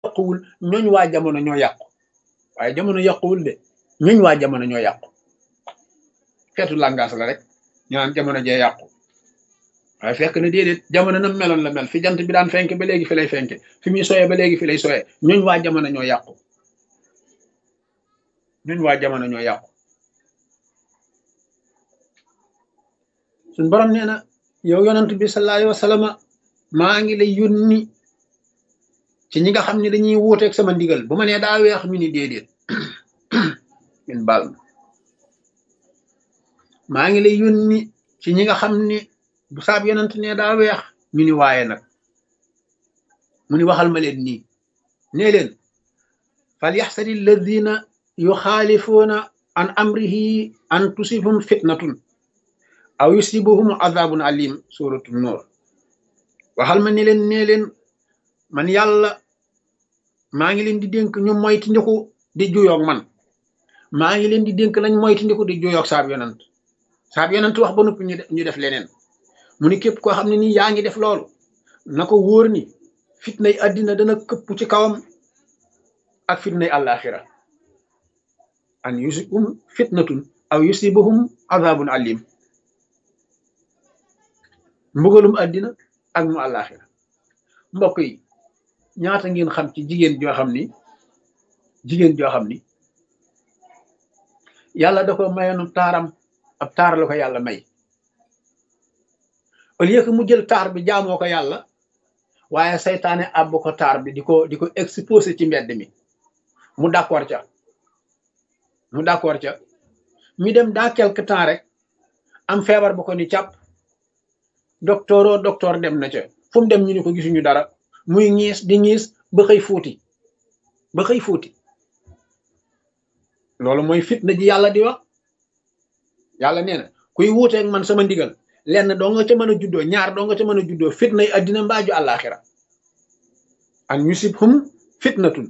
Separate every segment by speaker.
Speaker 1: yàquwul ñooñ waa jamono ñoo yàqu waaye jamono yàquwul de ñooñ waa jamono ñoo yàqu xeetu langage la rek ñu naan jamono jee yàqu waaye fekk na déedéet jamono nam meloon la mel fi jant bi daan fenke ba léegi fi lay fenke fi muy soyee ba léegi fi lay soyee ñooñ waa jamono ñoo yàqu ñooñ waa jamono ñoo yàqu suñ borom nee na yow yonant bi sallallahu alayhi wa sallam maa ngi lay yónni ci ñi nga xam ne dañuy wuuteeg sama ndigal bu ma nee daa weex ñu ni déedéet min baal ma maa ngi lay yónni ci ñi nga xam ne bu saab yonant ne daa weex ñu ni waaye nag mu ni waxal ma leen nii nee leen fal yaxsari alladina yuxaalifuuna an amrihi an tusibhum fitnatun aw yusibuhum azabun alim suratu nur waxal ma ne leen nee leen man yàlla maa ngi leen di dénk ñu moyti ndiku di juyoog man maa ngi leen di dénk nañ moyti ndiku di juyoog saab yonant saab yonant wax ba noppi ñu def leneen mu ni képp koo xam ne nii yaa ngi def loolu na ko wóor ni fitnay àddina dana këpp ci kawam ak fitnay àllaaxira an yusibhum fitnatun aw yusibuhum azabun alim mbugalum àddina ak mu àllaaxira mbokk yi ñaata ngeen xam ci jigéen joo xam ni jigéen joo xam ni yàlla da ko mayoonu taaram ab taar la ko yàlla may au lieu que mu jël taar bi jaamoo ko yàlla waaye saytaane àbb ko taar bi di ko di ko exposé ci mbedd mi mu d'accord ca mu d'accord ca mi dem dans quelque temps rek am feebar bu ko ni càpp docteur o docteur dem na ca fu mu dem ñu ni ko gisuñu dara muy ñiis di ñiis ba xëy fuuti ba xëy fuuti loolu mooy fitna ji yàlla di wax yàlla nee na kuy wuuteeg man sama ndigal lenn doo nga ca mën a juddoo ñaar doo nga ca mën a juddoo fitna yi addina mbaaju àllaaxira an yusibhum fitnatun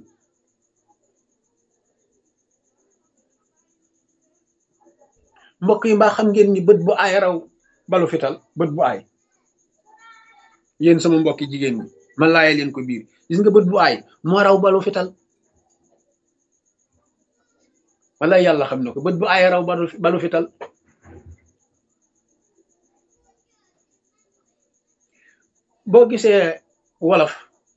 Speaker 1: mbokk yi mbaa xam ngeen ni bët bu aay raw balu fital bët bu aay yéen sama mbokki jigéen ñi man laaye leen ko biir gis nga bët bu aay moo raw balu fital wala yàlla xam na ko bët bu aay raw balu fital boo gisee wolof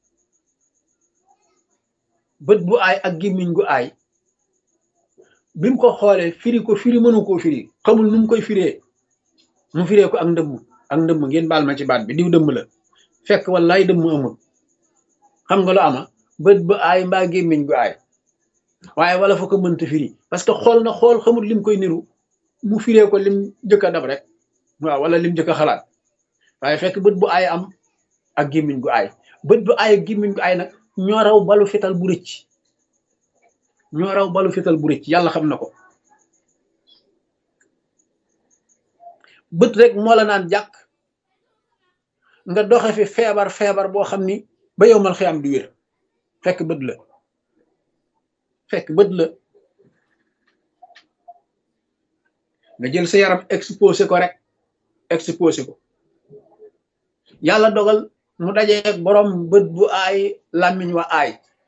Speaker 1: bët bu aay ak gémmiñ gu aay bi mu ko xoolee firi ko firi mënu koo firi xamul nu mu koy firee mu firee ko ak ndëmm ak ndëmm ngeen baal ma ci baat bi diw dëmm la fekk wallaay dëmm amul xam nga lu ama bët bu aay mbaa gémmiñ gu aay waaye wala fa ko mënta firi parce que xool na xool xamul lim koy niru mu firee ko lim jëkk a dab rek waaw wala lim jëkk a xalaat waaye fekk bët bu aay am ak gémmiñ gu aay bët bu aay ak gémmiñ gu aay nag ñoo raw balu fital bu rëcc ñoo raw balu fital bu rëcc yàlla xam na ko bët rek moo la naan jàkk nga doxe fi feebar feebar boo xam ni ba yow mal xiyam du wér fekk bët la fekk bët la nga jël sa yaram exposé ko rek exposé ko yàlla dogal mu dajeeg borom bët bu aay làmmiñ wa aay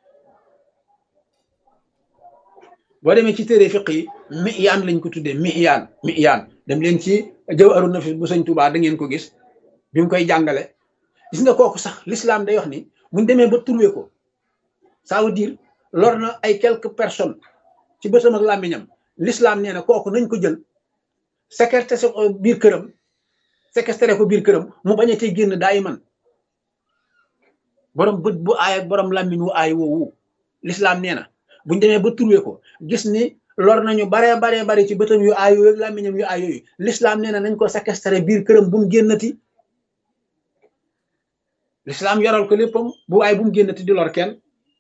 Speaker 1: boo demee ci téere fiq yi miyaan lañ ko tuddee miyaan miyaan dem leen ci jawharu nafis bu sëñ Tuubaa da ngeen ko gis bi mu koy jàngale gis nga kooku sax l'islam day wax ni buñ demee ba trouvé ko ça veut dire lor na ay quelques personnes ci bëtam ak làmmiñam l'islam nee na kooku nañ ko jël séquestré ko biir këram séquestré ko biir këram mu bañ a tey génn daay man borom bët bu aay ak borom làmmiñ wu aay woowu l'islam nee na buñ demee ba trouvé ko gis ni lor nañu baree baree bari ci bëtam yu aay yooyu ak làmmiñam yu aay yooyu l'islam nee na nañ ko séquestré biir këram bu mu génnati l'islam yoral ko léppam bu aay bu mu génnati di lor kenn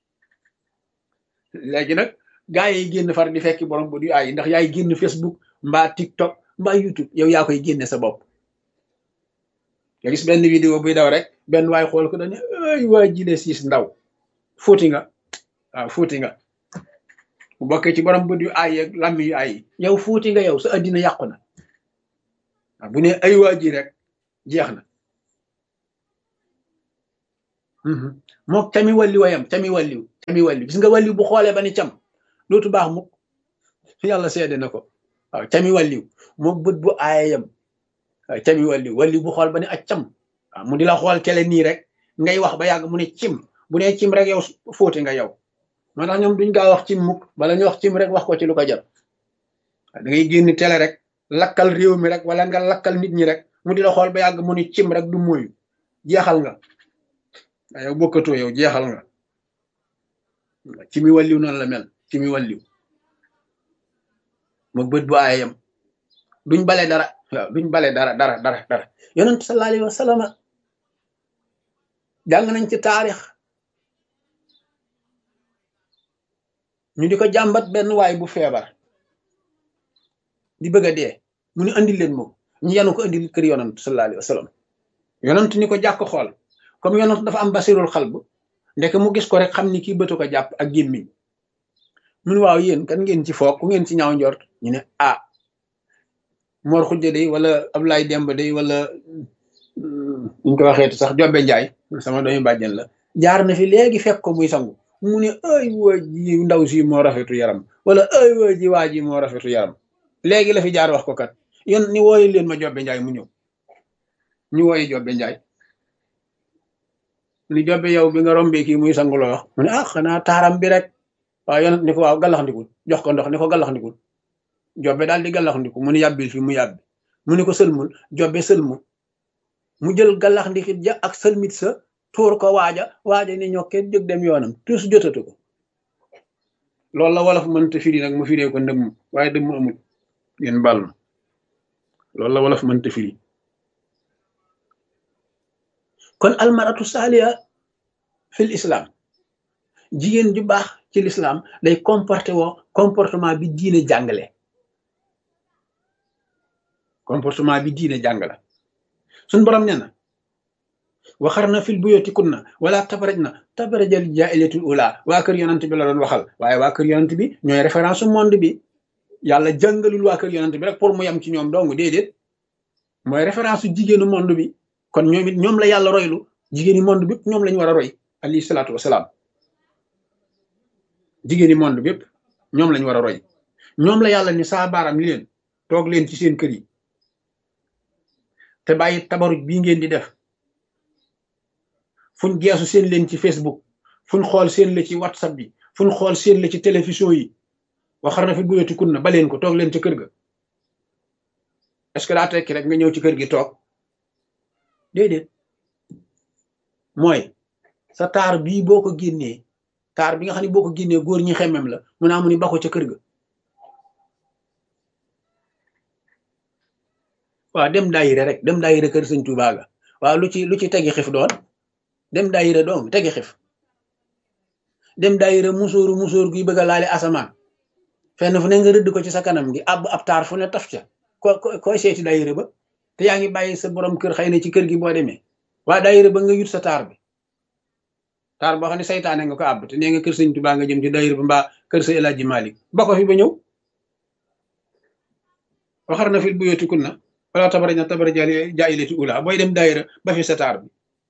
Speaker 1: léegi nag gaa yi génn far di fekki borom bët yu aay ndax yaay génn Facebook mbaa TikTok mbaa YouTube yow yaa koy génne sa bopp nga gis benn vidéo buy daw rek benn waay xool ko dañu ay waa jile siis ndaw fóoti nga waaw fóoti nga bu bokkee ci borom bët yu aay ak làmmi yu aay yow fuuti nga yow sa addina yàqu na waaw bu ne ay waa ji rek jeex na mook tami walli wayam tami walliw cami wàlli gis nga wàlli bu xoolee ba ni cam dootu baax mukk yàlla seede na ko waaw cami wàlliw moom bët bu aayayam waaw cami wàlliw wàlliw bu xool ba ni ak cam waaw mu di la xool kele nii rek ngay wax ba yàgg mu ne cim bu ne cim rek yow fóote nga yow moo tax ñoom duñ gaa wax cim mukk bala ñu wax cim rek wax ko ci lu ko jar da ngay génn télé rek lakkal réew mi rek wala nga lakkal nit ñi rek mu di la xool ba yàgg mu ni cim rek du moyu jeexal nga yow bokkatoo yow jeexal nga ci mi wàlliw noonu la mel ci mi wàlliw moom bët bu aayam duñ bale dara waaw duñ bale dara dara dara dara yonent sallallahu alayhi wa sallam jàng nañ ci taarix ñu di ko jàmbat benn waay bu feebar di bëgg a dee mu ni andil leen moom ñu yenu ko andil kër yonent sallallahu alayhi wa sallam yonent ni ko jàkk xool comme yonent dafa am basirul xalb ndek mu gis ko rek xam ni kii bëtu ko jàpp ak gémmiñ mun waaw yéen kan ngeen ci foog ku ngeen ci ñaaw njort ñu ne ah Mor Xujja day wala Ablaye Demba day wala ñu ko waxeetu sax Jobbe Njaay sama doomu bàjjen la jaar na fi léegi fekk ko muy sangu mu ne ay waa ji ndaw si moo rafetu yaram wala ay waa ji waa ji moo rafetu yaram léegi la fi jaar wax ko kat yon ni wooyu leen ma Jobbe Njaay mu ñëw ñu wooyi Jobbe Njaay ni Jobbe yow bi nga rombee kii muy sangu la wax mu ne ah xanaa taaram bi rek waaw yonent ni ko waaw gallaxndikul jox ko ndox ni ko gallaxndikul jobbe daal di gallaxndiku mu ni yàbbil fi mu yàbbi mu ni ko sëlmul jobbe sëlmu mu jël gallaxndikit ja ak sëlmit sa tuur ko waaja waaja ni ñokkee jóg dem yoonam tus jotatu ko loolu la wolof mënta firi nag mu firee ko ndëmm waaye dëmm amul ngeen bal ma loolu la wolof mënta firi kon almaratu saaliya fil islam jigéen ju baax ci l'islam day comporté woo comportement bi diine jàngale comportement bi diine jàngale suñ borom nee na waxar na fil buyoti kunna wala tabaraj na tabarajal jaailatul ula waa kër yonant bi la doon waxal waaye waa kër yonant bi ñooy référence monde bi yàlla jàngalul waa kër yonant bi rek pour mu yem ci ñoom dong déedéet mooy référence su jigéenu monde bi kon ñoom it ñoom la yàlla roylu jigéeni monde bi ñoom lañu war a roy alayhi salaatu wasalaam jigéeni monde bépp ñoom lañu war a roy ñoom la yàlla ni saa baaram li leen toog leen ci seen kër yi te bàyyi tabaruj bii ngeen di def fuñ geesu seen leen ci facebook fuñ xool seen la ci whatsapp bi fuñ xool seen la ci télévision yi waxar na fi buyoti kun na ba leen ko toog leen ci kër ga est-ce que daa tekki rek nga ñëw ci kër gi toog déedéet mooy sa taar bii boo ko génnee taar bi nga xam ne boo ko génnee góor ñi xemmem la mu naa mu ni bako ca kër ga waaw dem daayira rek dem daayira kër sëñ Tuubaa ga waaw lu ci lu ci tegi xif doon dem daayira doom tegi xif dem daayira musóoru musóor guy bëgg a laale asamaan fenn fu ne nga rëdd ko ci sa kanam gi ab ab taar fu ne taf ca ko koy seeti daayira ba te yaa ngi bàyyi sa borom kër xëy na ci kër gi boo demee waa daayira ba nga yut sa taar bi taar boo xam ne saytaane nga ko àbb te nee nga kër sëñ Tuubaa nga jëm ci daayira ba mbaa kër sa El Hadji Malick ba ko fi ba ñëw waxar na fil buyoti kunna wala tabaraj na tabaraj jaayilati ula booy dem daayira ba fi sa taar bi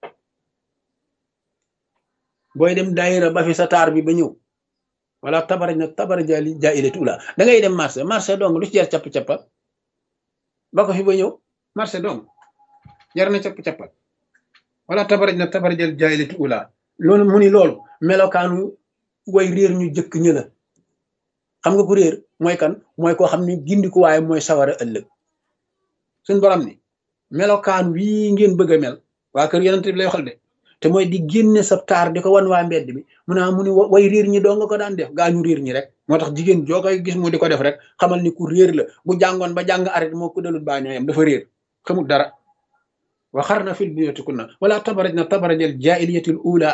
Speaker 1: booy dem daayira ba fi sa taar bi ba ñëw wala tabaraj na tabaraj jaayilati ula da ngay dem marché marché dong lu ci jar capp-cappal ba ko fi ba ñëw marché dong jar na capp-cappal wala tabaraj na tabaraj jaayilati ula loolu mu ni loolu melokaanu way réer ñu jëkk ñë la xam nga ku réer mooy kan mooy koo xam ne gindiku waaye mooy sawara ëllëg suñ borom ni melokaan wii ngeen bëgg a mel waa kër yonent bi lay waxal de te mooy di génne sa taar di ko wan waa mbedd bi mu naa mu ni way réer ñi doo nga ko daan def gaa ñu réer ñi rek moo tax jigéen joo koy gis mu di ko def rek xamal ni ku réer la bu jàngoon ba jàng arrêt moo ko dalut baa ñooyam dafa réer xamul dara waxar na fil buyutikunna wala tabaraj na tabarajal jaahiliyatil ula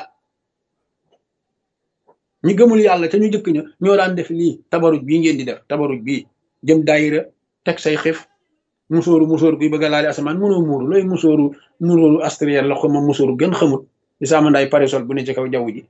Speaker 1: ñi gëmul yàlla te ñu jëkk ña ñoo daan def lii tabaruj bii ngeen di def tabaruj bii jëm daayira teg say xif musóoru musóoru kuy bëgg a laali asamaan mënoo muuru looy musóoru musóoru astriel la xoma musóoru gën xamut di sama ndaay parisol bu ne ci kaw jaww ji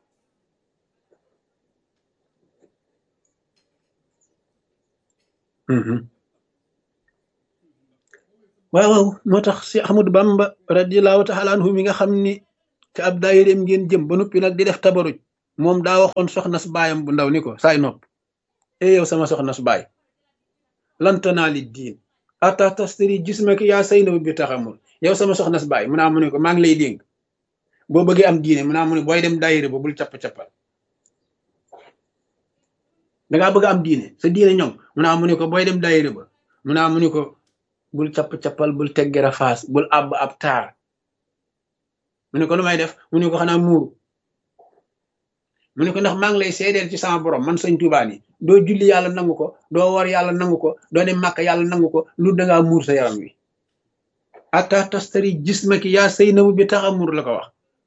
Speaker 1: waaw waaw moo tax si Ahmadu Bamba radiallahu taala anhu mi nga xam ni te ab daayireem ngeen jëm ba noppi nag di def tabaruj moom daa waxoon soxna su baayam bu ndaw ni ko saay nopp e yow sama soxna su baay lantanaa li diin ata tastari jismaki yaa say na bi taxamul yow sama soxna su baay mu naa mu ne ko maa ngi lay dénk boo bëggee am diine mu naa mu ne booy dem daayira ba bul capp-cappal dangaa bëgg am diine sa diine ñoom mu naa mu ne ko booy dem daayira ba mu naa mu ne ko bul capp-cappal bul teggera faas bul àbb ab taar mu ne ko lu may def mu ne ko xanaa muuru mu ne ko ndax maa ngi lay seedeel ci sama borom man sëñ Tuubaa ni doo julli yàlla nangu ko doo war yàlla nangu ko doo dem màkk yàlla nangu ko lu dangaa muur sa yaram wi ata tastari jismaki yaa sëy namu bi tax a muur la ko wax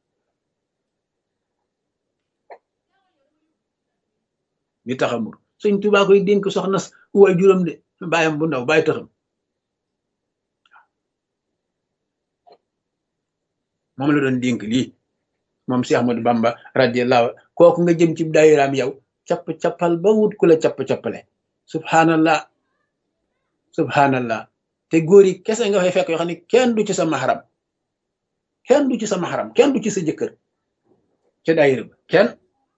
Speaker 1: bi tax a muur sëñ Tuubaa koy dénk soxna waay juróom de bàyyam bu ndaw bàyyi taxam moom la doon dénk lii moom Cheikh Ahmadou Bamba radiyallahu kooku nga jëm ci daayiraam yow capp-cappal ba wut ku la capp-cappale subhanallah subhanallah te góor yi kese nga fay fekk yoo xam ne kenn du ci sa maxaram kenn du ci sa maxaram kenn du ci sa jëkkër ca daayira ba kenn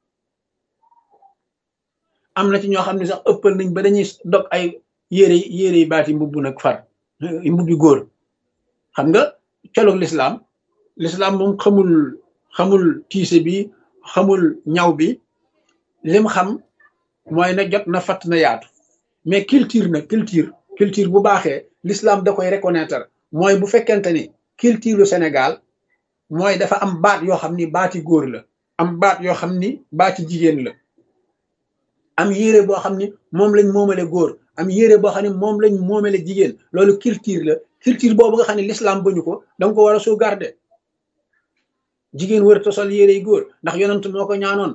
Speaker 1: am na ci ñoo xam ne sax ëppal nañ ba dañuy dog ay yére yére yi baati mbubb nag far mbubbi góor xam nga colog lislaam lislaam moom xamul xamul tiise bi xamul ñaw bi lim xam mooy na jot na fatt na yaatu mais culture na culture culture bu baaxee l'islam da koy reconnaître mooy bu fekkente ni culture Sénégal mooy dafa am baat yoo xam ni baati góor la am baat yoo xam ni baati jigéen la am yére boo xam ni moom lañ moomale góor am yére boo xam ne moom lañ moomale jigéen loolu culture la culture boobu nga xam ne l'islam bañu ko danga ko war a sauvegarder jigéen wër ta sol yére yi góor ndax yonent moo ko ñaanoon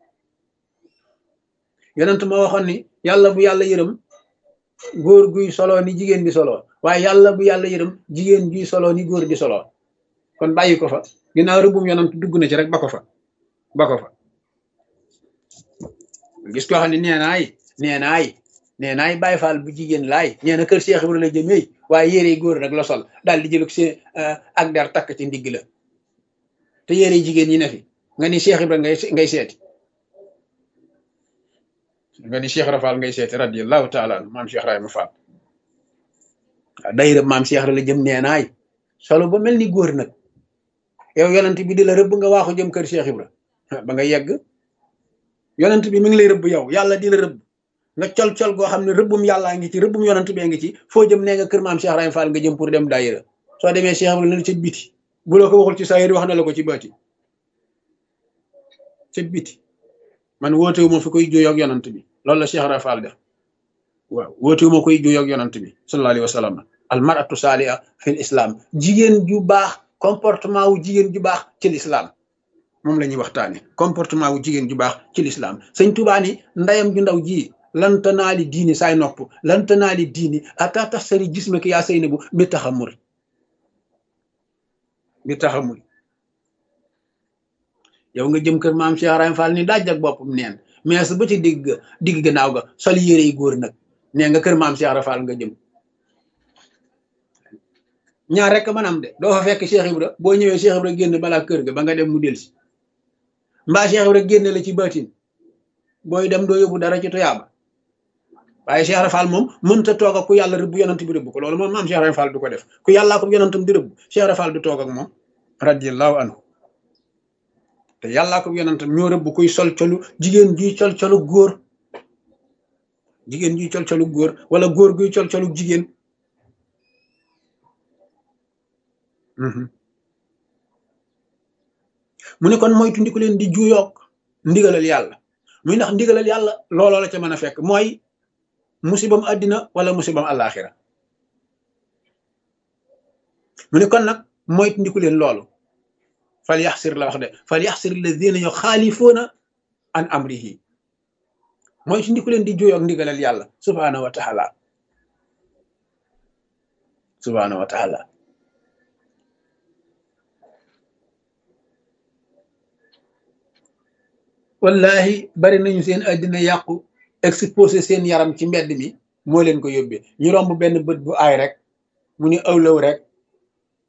Speaker 1: yonent moo waxoon ni yàlla bu yàlla yërëm góor guy solo ni jigéen di solo waaye yàlla bu yàlla yërëm jigéen guy solo ni góor di solo kon bàyyi ko fa ginnaaw rëbbum yonent dugg na ci rek ba ko fa ba ko fa gis koo xam ne nee naay nee naay nee naay bàyyi faal bu jigéen laay nee na kër Cheikh Ibrahima la jëmee waaye yére yi góor rek la sol daal di jël seen ak der takk ci ndigg la te yére jigéen ñi ne fi nga ni Cheikh Ibrahima ngay ngay seeti nga ni Cheikh Rafal ngay seeti radiyallahu taala anhu maam Cheikh Rahima Fall waaw dayra maam Cheikh la jëm nee naay solo ba mel ni góor nag yow yonent bi di la rëbb nga waaxu jëm kër Cheikh Ibra ba nga yegg yonent bi mi ngi lay rëbb yow yàlla di la rëbb nga col-col goo xam ne rëbbum yàllaa ngi ci rëbbum yonent bee ngi ci foo jëm nee nga kër maam Cheikh Rahima Fall nga jëm pour dem daayira soo demee Cheikh Ibra na ca biti bu la ko waxul ci saa yéri wax na la ko ci baati ca biti man wootewu ma fi koy juyoo ak yonant bi loolu la Cheikh Rafal def waaw wootewu ma koy juyoo ak yonant bi sallallahu alayhi wa sallam al maratu saaliha fi islam jigéen ju baax comportement wu jigéen ju baax ci l'islam moom la ñuy waxtaane comportement wu jigéen ju baax ci l'islam sëñ Tuubaa ni ndayam ju ndaw ji lantanaali diini saay nopp lantanaali diini ata tasari gisma ki yaa sëy na bu bi taxamul bi taxamul yow nga jëm kër maam Cheikh Rahim Fall ni daaj ak boppam neen mais ba ci digg digg gannaaw ga sol yére yi góor nag nee nga kër maam Cheikh Rahim Fall nga jëm ñaar rek mën am de doo fa fekk Cheikh Ibra boo ñëwee Cheikh Ibra génn balaa kër ga ba nga dem mu delsi mbaa Cheikh Ibra génne la ci baatin booy dem doo yóbbu dara ci tuyaaba waaye Cheikh Rahim Fall moom mënta toog ak ku yàlla rëbb yonant bi rëbb ko loolu moom maam Cheikh Rahim Fall du ko def ku yàllaa ko yonantam di rëbb Cheikh Rahim Fall du toog ak moom radiyallahu anhu te yàllaa ko yonantam ñoo rëbb kuy sol colu jigéen juy col colu góor jigéen juy col colu góor wala góor guy col colu jigéen mu ne kon moytu ndiku leen di juyoog ndigalal yàlla muy ndax ndigalal yàlla looloo la ca mën a fekk mooy musibam àddina wala musibam àllaaxira mu ne kon nag moytu ndiku leen loolu fal yaxsir la wax de fal yaxsir alladina yuxaalifuuna an amrihi mooy ci ndiku leen di juyoo ak ndigalal yàlla subhaanahu wa taala subhaanahu wa taala wallahi bari nañu seen àddina yàqu exposé seen yaram ci mbedd mi moo leen ko yóbbee ñu romb benn bët bu aay rek mu ni awlaw rek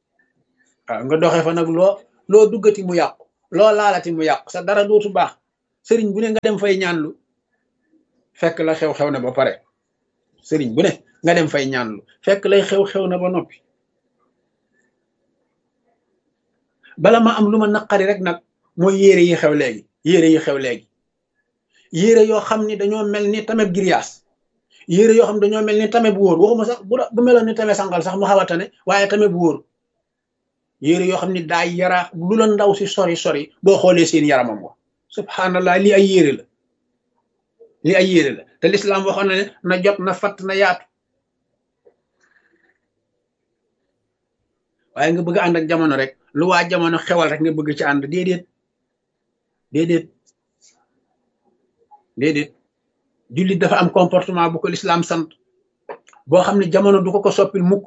Speaker 1: waaw nga doxee fa nag loo loo duggati mu yàqu loo laalati mu yàqu sa dara dootu baax sëriñ bu ne nga dem fay ñaanlu fekk la xew-xew na ba pare sëriñ bu ne nga dem fay ñaanlu fekk lay xew-xew na ba noppi bala ma am lu ma naqari rek nag mooy yére yi xew léegi yére yi xew léegi yére yoo xam ni dañoo mel ni tamit giriyaas yére yoo xam ne dañoo mel ni tame bu wóor waxuma sax bu bu meloon ni tame sangal sax mu xaw a tane waaye tame bu wóor yére yoo xam ni daa yaraax lu la ndaw si sori sori boo xoolee seen yaramam wa subhanallah lii ay yére la lii ay yére la te lislaam waxoon na ne na jot na fatt na yaatu waaye nga bëgg ànd ak jamono rek lu waa jamono xewal rek nga bëgg ci ànd déedéet déedéet déedéet jullit dafa am comportement bu ko lislaam sant boo xam ne jamono du ko ko soppil mukk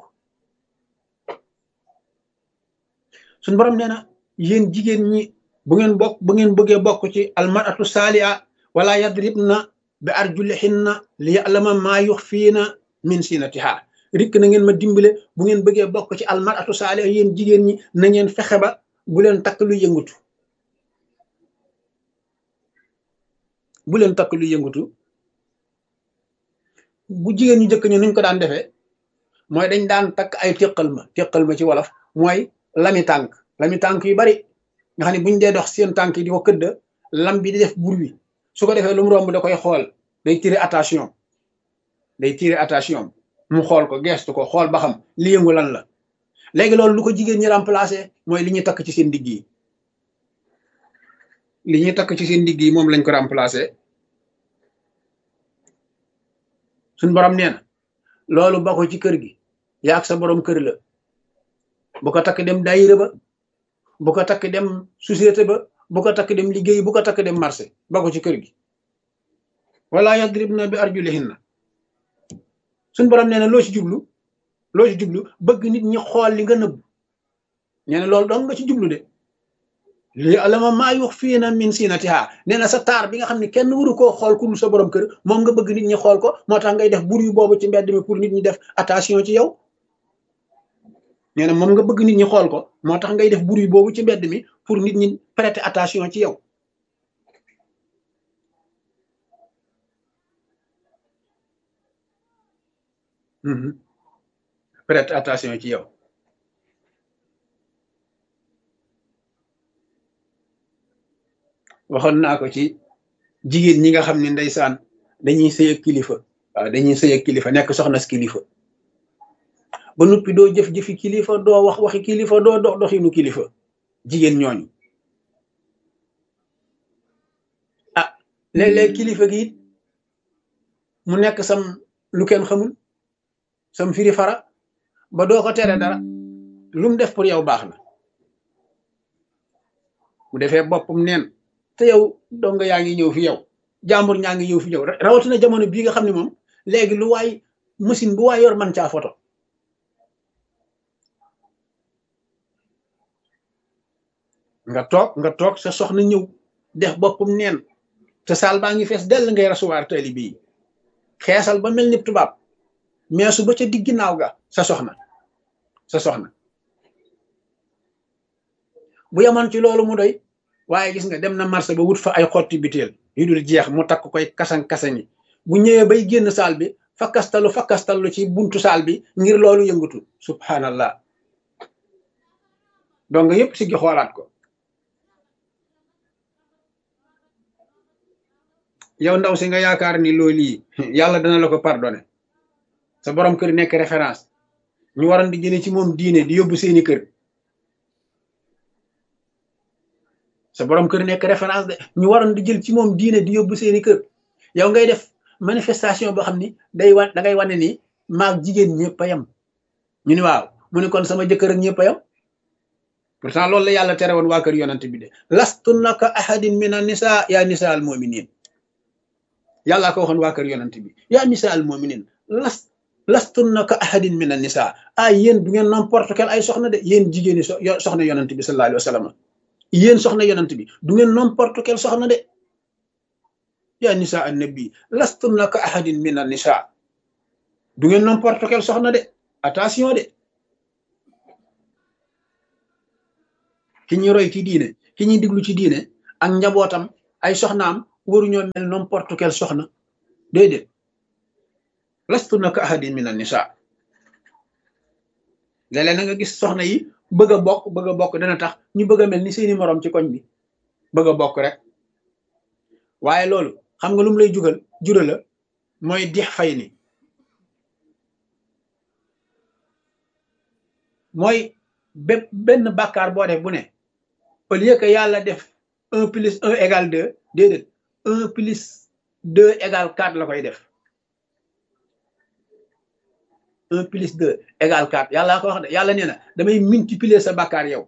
Speaker 1: suñ borom nee na yéen jigéen ñi bu ngeen bokk bu ngeen bëggee bokk ci almaratu saaliha wala yadribna bi arjulihinna li ya'lama maa yuxfiina min sinatiha rikk na ngeen ma dimbale bu ngeen bëggee bokk ci almaratu saaliha yéen jigéen ñi na ngeen fexe ba bu leen takk lu yëngutu bu leen takk lu yëngutu bu jigéen ñu jëkk ñu nuñ ko daan defee mooy dañ daan takk ay téqal ma téqal ma ci wolof mooy lami tànk lami tànk yu bari nga xam ne buñ dee dox seen tànk yi di ko këdd lam bi di def bruit su ko defee lu mu romb da koy xool day tirer attention day tirer attention mu xool ko gestu ko xool ba xam li yëngu lan la léegi loolu lu ko jigéen ñi remplacer mooy li ñuy takk ci seen digg yi li ñuy takk ci seen digg yi moom lañ ko remplacer suñ borom nee na loolu ba ko ci kër gi yaag sa borom kër la bu ko takk dem daayira ba bu ko takk dem société ba bu ko takk dem liggéey bu ko takk dem marché ba ko ci kër gi wala yadribna bi arjulihinna suñ borom nee na loo ci jublu loo ci jublu bëgg nit ñi xool li nga nëbb nee na loolu dong nga ci jublu de li alama maa yux fii na min sinatiha nee na sa taar bi nga xam ne kenn waru koo xool ku dul sa borom kër moom nga bëgg nit ñi xool ko moo tax ngay def bur yu boobu ci mbedd mi pour nit ñi def attention ci yow nee na moom nga bëgg nit ñi xool ko moo tax ngay def bur yu boobu ci mbedd mi pour nit ñi prêter attention ci yow prêter attention ci yow waxoon naa ko ci jigéen ñi nga xam ne ndeysaan dañuy sëy ak kilifa waaw dañuy sëy ak kilifa nekk soxna si kilifa ba noppi doo jëf-jëfi kilifa doo wax waxi kilifa doo dox doxinu kilifa jigéen ñooñu ah léeg-léeg kilifa gi it mu nekk sam lu kenn xamul sam firi fara ba doo ko tere dara lu mu def pour yow baax na bu defee boppam neen te yow dong yaa ngi ñëw fi yow jàmbur ñaa ngi ñëw fi yow rawatina jamono bii nga xam ne moom léegi lu waay machine bu waay yor man caa photo nga toog nga toog sa soxna ñëw def boppam neen te saal baa ngi fees dell ngay rasuwaar taalibe yi xeesal ba mel ni tubaab meesu ba ca digg ginnaaw ga sa soxna sa soxna bu yaman ci loolu mu doy waaye gis nga dem na marché ba wut fa ay xotti biteel yu dul jeex mu takk koy kasan-kasan yi bu ñëwee bay génn saal bi fakkastalu fakkastalu ci buntu saal bi ngir loolu yëngatu subhanallah donc yépp si gi xoolaat ko yow ndaw si nga yaakaar ni loolu yi yàlla dana la ko pardonné sa borom kër nekk référence ñu waroon di jëlee ci moom diine di yóbbu seeni kër sa borom kër nekk référence de ñu waroon di jël ci moom diine di yóbbu seeni kër yow ngay def manifestation boo xam ni day wan da ngay wane ni maag jigéen ñëpp a yem ñu ni waaw mu ne kon sama jëkkër ak ñëpp a yem pourtant loolu la yàlla tere woon waa kër yonante bi de lastunna ka ahadin min an nisa yaa nisa al muminin yàllaa ko waxoon waa kër yonante bi yaa nisa al muminin las lastunna ka ahadin min an nisa ah yéen du ngeen n'importe quel ay soxna de yéen jigéeni so soxna yonante bi sallallahu alayhi wa sallam yéen soxna yonent bi du ngeen n'importe quel soxna de yaa nisa annabi lastunna ka ahadin min an nisa du ngeen n'importe quel soxna de attention de ki ñuy roy ci diine ki ñuy diglu ci diine ak njabootam ay soxnaam waruñoo mel n'importe quelle soxna déedéet lastu na ka ahadin min an nisa léeg-léeg na nga gis soxna yi bëgg a bokk bëgg a bokk dana tax ñu bëgg a mel ni seeni moroom ci koñ bi bëgg a bokk rek waaye loolu xam nga lu mu lay jugal jura la mooy dix fay ni mooy bépp benn bàkkaar boo def bu ne au lieu que yàlla def un plus un égal deux déedéet un plus deux égal quatre la koy def un plus deux égal quatre yàlla ko wax de yàlla nee na damay multiplier sa bàkkaar yow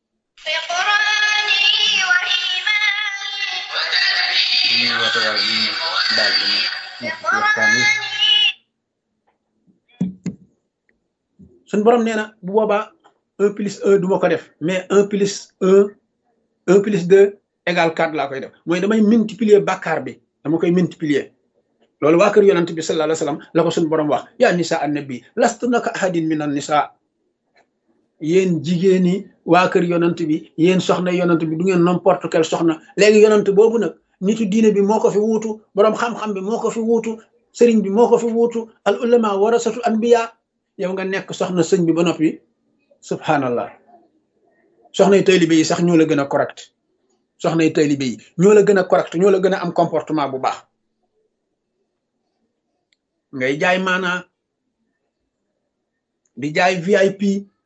Speaker 1: suñ borom nee na bu boobaa un plus un du ma ko def mais un plus un un plus deux égal quatre laa koy def mooy damay multiplier bàkkaar bi dama koy multiplier loolu waa kër yonent bi sallallahu alayhi wa sallam la ko suñ borom wax yaa nisa annabi lastunna ka ahadin min an nisa yéen jigéen ñi waa kër yonent bi yéen soxna yonent bi du ngeen n'importe quelle soxna léegi yonent boobu nag nitu diine bi moo ko fi wuutu borom xam-xam bi moo ko fi wuutu sëriñ bi moo ko fi wuutu al ulama warasatu anbiya yow nga nekk soxna sëñ bi ba noppi subhanallah soxna yi taalibe yi sax ñoo la gën a correct soxna yi taalibe yi ñoo la gën a correct ñoo la gën a am comportement bu baax ngay jaay maanaa di jaay VIP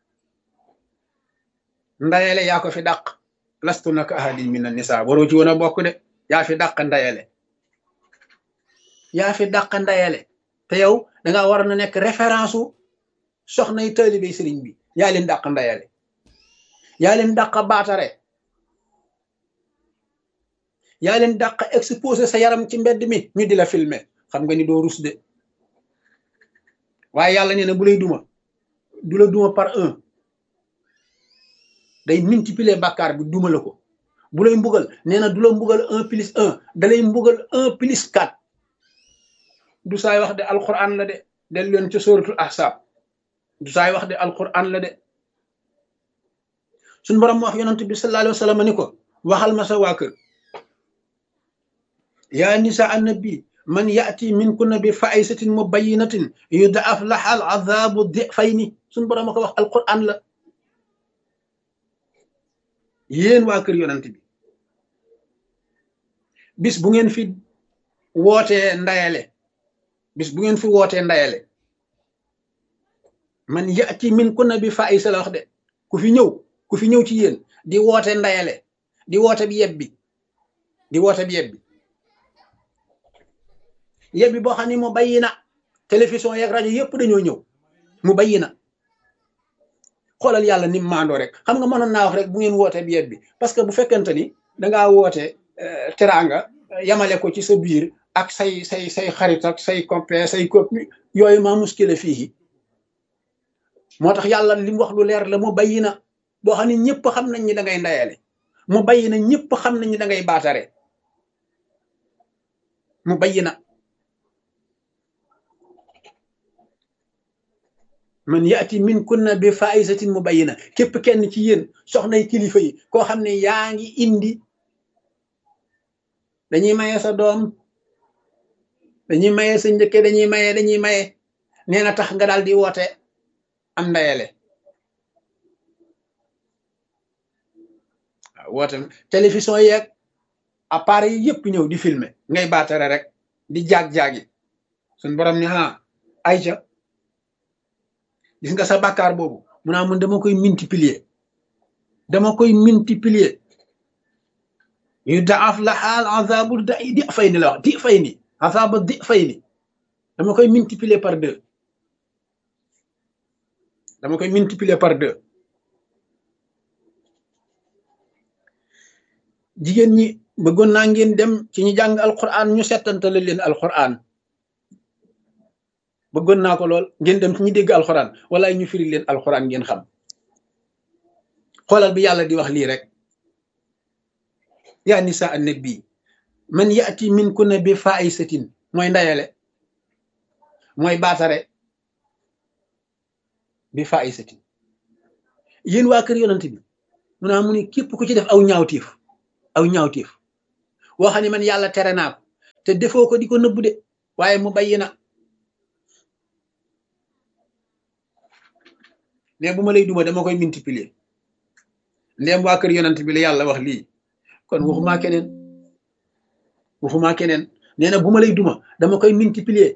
Speaker 1: ndayele yaa ko fi dàq lastu naka ahadin min an nisa waroo ci woon a bokk de yaa fi dàq ndayele yaa fi dàq ndayele te yow danga war na nekk référence u soxna yi taalibe sëriñ bi yaa leen dàq ndayale yaa leen dàq baatare yaa leen dàq exposé sa yaram ci mbedd mi ñu di la filmer xam nga ni doo rus de waaye yàlla nee na bu lay duma du la duma par un day multiplier bàkkaar bi duma la ko bu lay mbugal nee na du la mbugal un plus un da lay mbugal un plus quatre du saay wax de alquran la de del leen ca sóoratul ahsaab du saay wax de alquran la de suñ borom wax yonent bi sallallahu alayhi wa sallam ni ko waxal ma sa waa kër yaa nisa annabi man yaati min kunna bi faisatin mubayinatin yudaaf laha al azabu difayni suñ borom a ko wax alquran la yéen waa kër yonent bi bis bu ngeen fi wootee ndayale bis bu ngeen fi wootee ndayale man yaati min kunna bi faisa la wax de ku fi ñëw ku fi ñëw ci yéen di woote ndayale di woote bi yebbi di woote bi yebbi yebbi boo xam ne mu bayyi na télévision yeeg rajo yëpp dañoo ñëw mu bayyi na xoolal yàlla ni maandoo rek xam nga mënoon naa wax rek bu ngeen woote bi yebbi parce que bu fekkente ni dangaa woote teraanga yamale ko ci sa biir ak say say say xarit ak say copain say copine yooyu maa muskile fii moo tax yàlla li mu wax lu leer la mu bayyi na boo xam ne ñëpp xam nañ ni da ngay ndayale mu bayyi na ñëpp xam nañ ni da ngay baatare mu bayyi na man yaati min kunna bi faisatin mu bayyi na képp kenn ci yéen soxnay kilifa yi koo xam ne yaa ngi indi dañuy maye sa doom dañuy maye sa njëkke dañuy maye dañuy maye nee na tax nga daal di woote am ndayale waaw woote télévision yeeg appareil yi yëpp ñëw di filmer ngay baatare rek di jaag-jaagi suñ borom ni ah ayca gis nga sa bàkkaar boobu mu naa mun dama koy multiplier dama koy multiplier yu daaf la xaal azabu da di fay ni la wax di fay ni azabu di fay ni dama koy multiplier par deux dama koy multiplier par deux jigéen ñi bëggoon naa ngeen dem ci ñu jàng alquran ñu settantale leen alquran bëggoon naa ko lool ngeen dem ci ñi dégg alquran wala ñu firi leen alquran ngeen xam xoolal bi yàlla di wax lii rek yaa nisa annabi man yaati min kunna bi faisatin mooy ndayale mooy baatare bi faisatin yéen waa kër yonent bi mu naa mu ne képp ku ci def aw ñaawtiif aw ñaawtiif woo xam ne man yàlla tere naa ko te defoo ko di ko nëbbu de waaye mu bayyi na ne bu ma lay duma dama koy multiplier ndéem waa kër yonent bi la yàlla wax lii kon waxumaa keneen waxumaa keneen nee na bu ma lay duma dama koy multiplier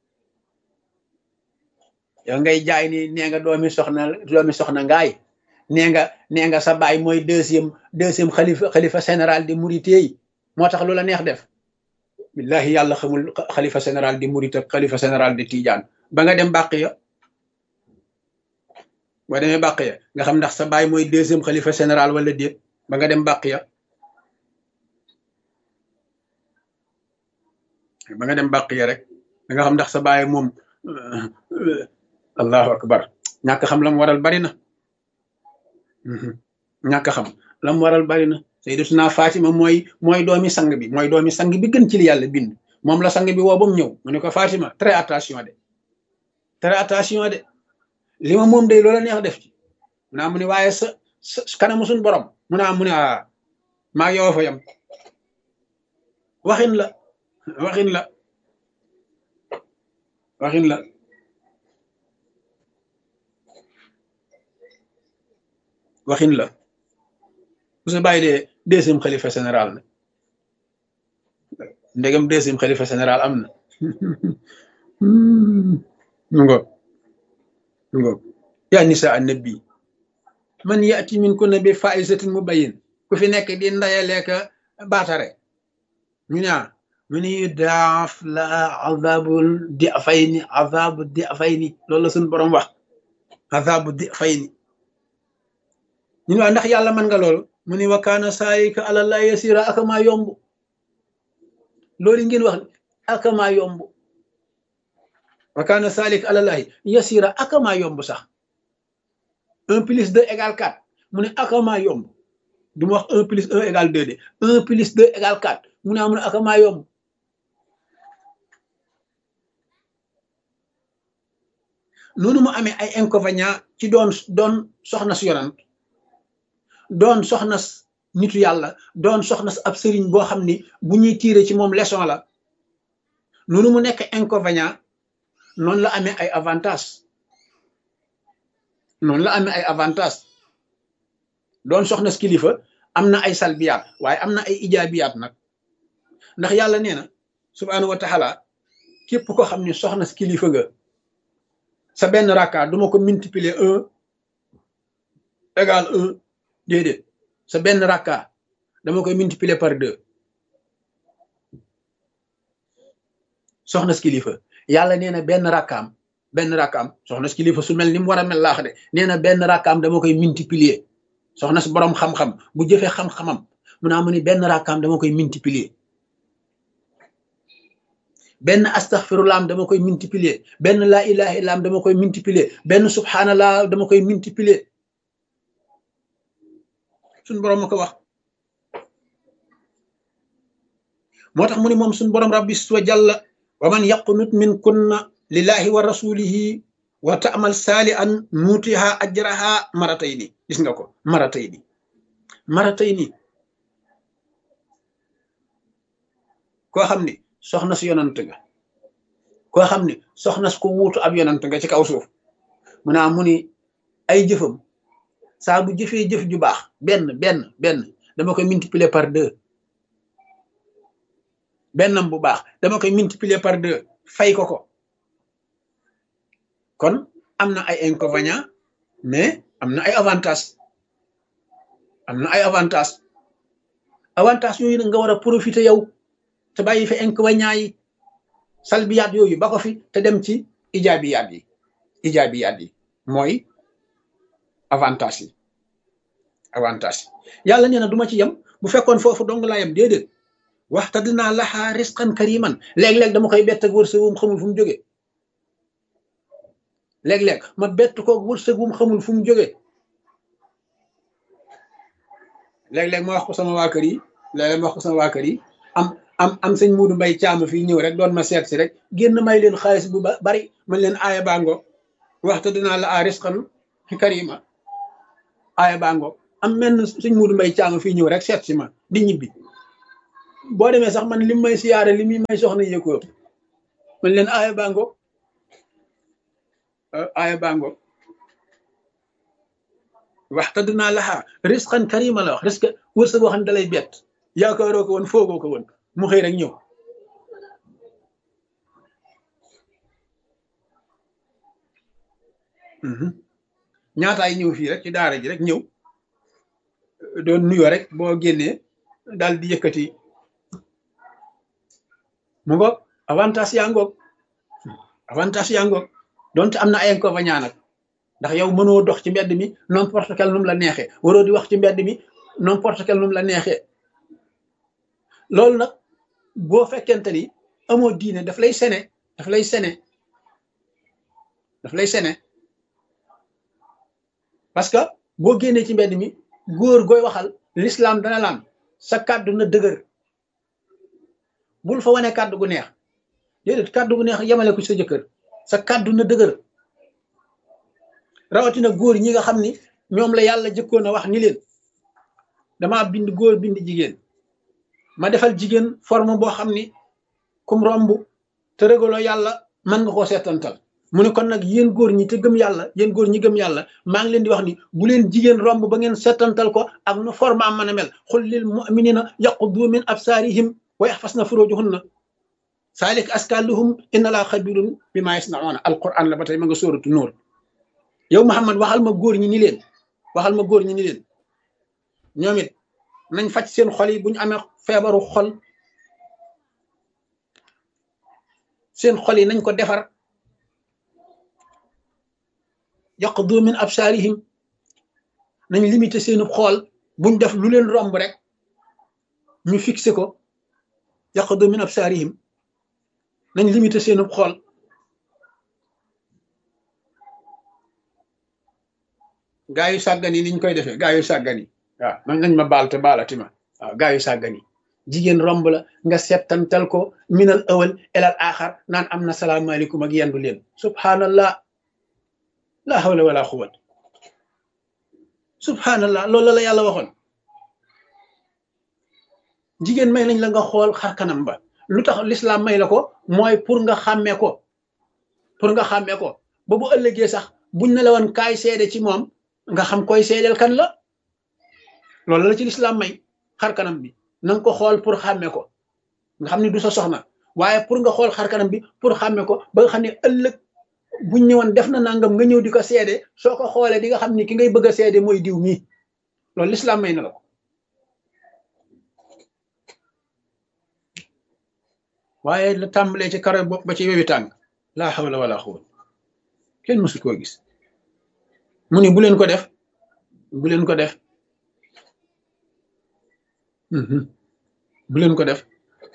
Speaker 1: yow ngay jaay ni nee nga doomi soxna doomi soxna ngaay nee nga nee nga sa baay mooy deuxième deuxième xalifa xalifa général di Mouride yi moo tax lu la neex def billahi yàlla xamul xalifa général di Mouride ak xalifa général di Tidiane ba nga dem bàq ya boo demee bàq ya nga xam ndax sa baay mooy deuxième xalifa général wala déet ba nga dem bàq ya ba nga dem bàq ya rek da nga xam ndax sa baay moom allahu akbar ñàkk xam lam waral bari na ñàkk xam lam waral bari na sayyidatuna Fatima mooy mooy doomi sang bi mooy doomi sang bi gën ci li yàlla bind moom la sang bi woo ba mu ñëw mu ne ko Fatima très attention de très attention de li ma moom day loola neex def ci mu naa mu ne waaye sa sa kanamu suñ borom mu naa mu ne a maa yow fa yam waxin la waxin la waxin la waxin la bu sa bàyyi dee deuxième xalifa général na ndegam deuxième xalifa général am na ngo ngo yaa nisa annabi man yaati min kunna bi faisatin mubayyin ku fi nekk di ndayaleeka baatare ñu ne mu ni daaf la azabul di fayni azabu di fayni loolu la suñu borom wax azabu di fayni ñu ne waa ndax yàlla mën nga loolu mu ni wa kaana saayika alallah yasira akamaa yomb loolu ngeen wax akamaa yomb wa kaana saalik alallahi yasira akamaa yomb sax un plus deux égale quatre mu ne akamaa yomb du ma wax un plus un égale deux de un plus deux égale quatre mu ne amul akamaa yomb noonu mu amee ay inconvénients ci doon doon soxna si yonant doon soxna nitu yàlla doon soxna ab sëriñ boo xam ni bu ñuy tiire ci moom leçon la noonu mu nekk inconvénient noonu la amee ay avantage noonu la amee ay avantage doon soxna si kilifa am na ay salbiyaat waaye am na ay ijaabiyaat nag ndax yàlla nee na subhaanahu wa taala képp ko xam ni soxna si kilifa nga sa benn rakka duma ko multiplier un égal un déedéet sa benn rakka dama koy multiplier par deux soxna si kilifa yàlla nee na benn rakkaam benn rakkaam soxna si kilifa su mel ni mu war a mel laax de nee na benn rakkaam dama koy multiplier soxna si borom xam-xam bu jëfee xam-xamam mu naa mu ni benn rakkaam dama koy multiplier benn astaghfirullah dama koy multiplier benn laa ilaha illa dama koy multiplier benn subhanallah dama koy multiplier suñ borom ma ko wax moo tax mu ni moom suñ borom rabbi wa jalla wa man yaqnut min kunna lillahi wa rasulihi wa ta'mal salihan nutiha ajraha maratayni gis nga ko maratayni maratayni koo xam ni soxna si yonant nga koo xam ni soxna si ko wuutu ab yonant nga ci kaw suuf mu naa mu ni ay jëfam saa bu jëfee jëf ju baax benn benn benn dama koy multiplier par deux bennam bu baax dama koy multiplier par deux fay ko ko kon am na ay inconvénients mais am na ay avantages am na ay avantages avantages yooyu nag nga war a profiter yow te bàyyi fi inconvénients yi salbiyaat yooyu ba ko fi te dem ci ijaabiyaat yi ijaabiyaat yi mooy avantage yi avantage yi yàlla nee na duma ci yem bu fekkoon foofu dong laa yem déedéet waxta dinaa laxaa risqan kariman léeg-léeg dama koy bett ak wërsëg wu mu xamul fu mu jóge léeg-léeg ma bett ko wërsëg wu mu xamul fu mu jóge léeg-léeg ma wax ko sama waa kër yi léeg-léeg ma wax ko sama waa kër yi am am am sëñ Muudu Mbay caama fii ñëw rek doon ma seet si rek génn may leen xaalis bu bari man leen aaya bango waxta dinaa la a risqan karima aaya bango am menn sëñ Muudu Mbay caama fii ñëw rek seet si ma di ñibbi boo demee sax man lim may siyaare li muy may soxna yëg ko man leen aaya bango aaya bango waxtadnaa lahaa risqan karima la wax risque wërsëg boo xam ne dalay bett yaakaaroo ko woon foogoo ko woon mu xëy rek ñëw ñaataay ñëw fii rek ci daara ji rek ñëw doon nuyoo rek boo génnee daal di yëkkati mu ngoog avantage yaa ngoog avantage yaa ngoog donte am na ay inconvénients nag ndax yow mënoo dox ci mbedd mi n'importe quel num la neexee waroo di wax ci mbedd mi n'importe quel num la neexee loolu nag boo fekkente ni amoo diine daf lay sene daf lay sene daf lay sene parce que boo génnee ci mbedd mi góor gooy waxal l'islam dana laan sa kàddu na dëgër bul fa wane kàddu gu neex déedéet kàddu gu neex yemale ko sa jëkkër sa kàddu na dëgër rawatina góor ñi nga xam ni ñoom la yàlla jëkkoon a wax ni leen damaa bind góor bind jigéen ma defal jigéen forme boo xam ni kum romb te régaloo yàlla mën nga koo seetantal mu ne kon nag yéen góor ñi te gëm yàlla yéen góor ñi gëm yàlla maa ngi leen di wax ni bu leen jigéen romb ba ngeen seetantal ko ak nu forme am mën a mel xul lil muminina yaquddu min absaarihim wa yaxfasna furujuhunna saalik askaluhum inna laa xabirun bi maa yasnauna alquran la ba tey ma nga sóoratu nóor yow Muhammad waxal ma góor ñi ni leen waxal ma góor ñi ni leen ñoom it nañ faj seen xol yi bu ñu amee feebaru xol seen xol yi nañ ko defar yaqdu min absaarihim nañ limité seenu xool buñ def lu leen romb rek ñu fixé ko yaqdu min absaarihim nañ limité seenu xool gaa yu sàggan yi niñ koy defee gaa yu sàggan yi waaw man nañ ma baal te baalati ma waaw gaa yu sàggan yi jigéen romb la nga settantal ko minal awal elal axar naan am na salaamaaleykum ak yendu leen subhanallah la hawla wala quwwat subhanallah loolu la yàlla waxoon jigéen may nañ la nga xool xar kanam ba lu tax l'islam may la ko mooy pour nga xàmmee ko pour nga xàmmee ko ba bu ëllëgee sax buñ ne la woon kaay seede ci moom nga xam koy seedeel kan la loolu la ci l'islam may xar kanam bi na nga ko xool pour xàmmee ko nga xam ne du sa soxna waaye pour nga xool xar kanam bi pour xàmmee ko ba nga xam ne ëllëg buñ ñëwoon def na nangam nga ñëw di ko seede soo ko xoolee di nga xam ni ki ngay bëgg a seede mooy diw mii loolu l'islam may na la ko waaye la tàmbalee ci karo bopp ba ci wewi tàng laa hawla wala quwwata kenn mësu koo gis mu ni bu leen ko def bu leen ko def bu leen ko def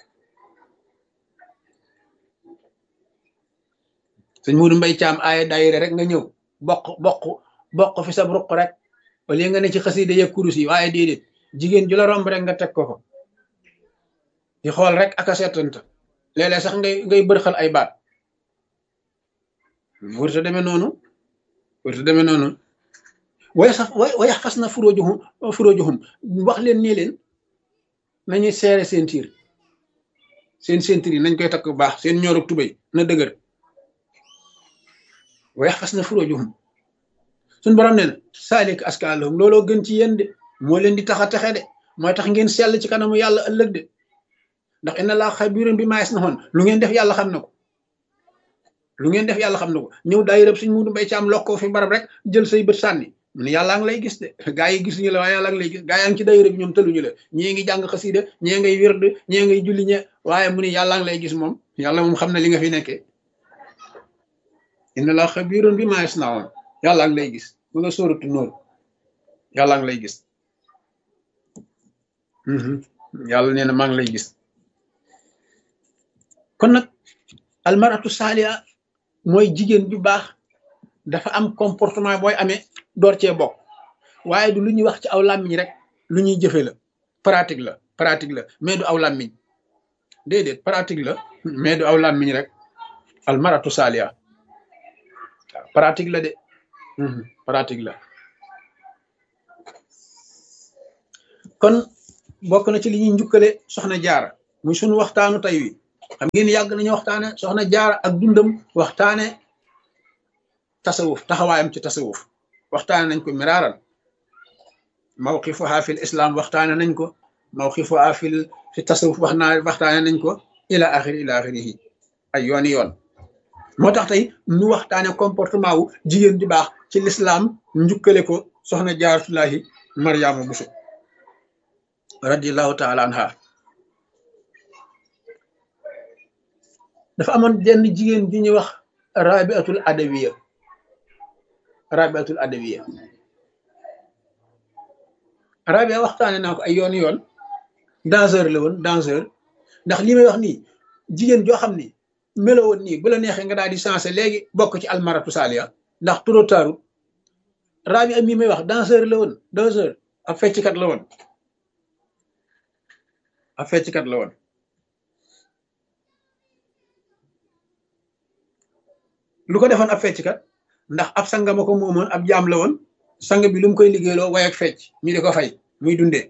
Speaker 1: sëñ Muudu Mbay Caam aaya daayira rek nga ñëw bokk bokk bokk fi sa ruq rek wala nga ne ci xasida ya kurus yi waaye déedéet jigéen ju la romb rek nga teg ko ko di xool rek ak a seetanta léeg-léeg sax ngay ngay bërxal ay baat wërta demee noonu wërta demee noonu waya sax wayax fas na furóojuhum furóojuhum wax leen nii leen nañuy seere seen tiir seen seen tiir yi nañ koy takk bu baax seen ñoorug tubéy na dëgër wayax fas na furóojuhum suñ borom nee na saalik askaalahum looloo gën ci yéen de moo leen di tax a texe de mooy tax ngeen sell ci kanamu yàlla ëllëg de ndax inna laa xabiirun bi maa yasnaun lu ngeen def yàlla xam na ko lu ngeen def yàlla xam na ko ñëw daay rëb suñ mudu mbay ci am lokkoo fi barab rek jël say bët sànni mu ne yàllaa ngi lay gis de gaa yi gisuñu la waaye yàlla ngi lay gis gaa yaa ngi ci daayira bi ñoom tëluñu la ñii ngi jàng xasiida ñii ngay wird ñii ngay julli ñe waaye mu ne yàllaa ngi lay gis moom yàlla moom xam na li nga fi nekkee inna laa xabiirun bi maa yasnaun yàllaa ngi lay gis mu nga sóoratu nóor yàllaa ngi lay gis yàlla nee na maa ngi lay gis kon nag almaratu saaliha mooy jigéen bi baax dafa am comportement booy amee door cee bokk waaye du lu ñuy wax ci aw làmmiñ rek lu ñuy jëfe la pratique la pratique la mais du aw làmmiñ déedéet pratique la mais du aw làmmiñ rek almaratu saaliha waaw pratique la de pratique la kon bokk na ci li ñuy njukkale soxna jaara muy sunu waxtaanu tey wi xam ngeen yàgg nañu waxtaane soxna jaara ak dundam waxtaane tasawuf taxawaayam ci tasawuf waxtaane nañ ko miraaral mawqifuha fil islam waxtaane nañ ko mawqifuha fil fi tasawuf wax naa waxtaane nañ ko ila axiri ila axirihi ay yooni yoon moo tax tey nu waxtaane comportement wu jigéen di baax ci lislaam njukkale ko soxna jaaratullahi mariama buso radiallahu taala anha dafa amoon jenn jigéen ju ñuy wax rabiatul adawiya rabiatul adawiya rabia waxtaane naa ko ay yoon yoon danseur la woon danseur ndax li may wax nii jigéen joo xam ni melo woon nii bu la neexee nga daal di sensé léegi bokk ci almaratu saaliya ndax trop tard rabia mi may wax danseur la woon danseur ab fecckat la woon ab fecckat la woon lu ko defoon ab fecckat ndax ab sanga ma ko moomoon ab jaam la woon sang bi lu mu koy liggéeyloo way ak fecc ñu di ko fay muy dundee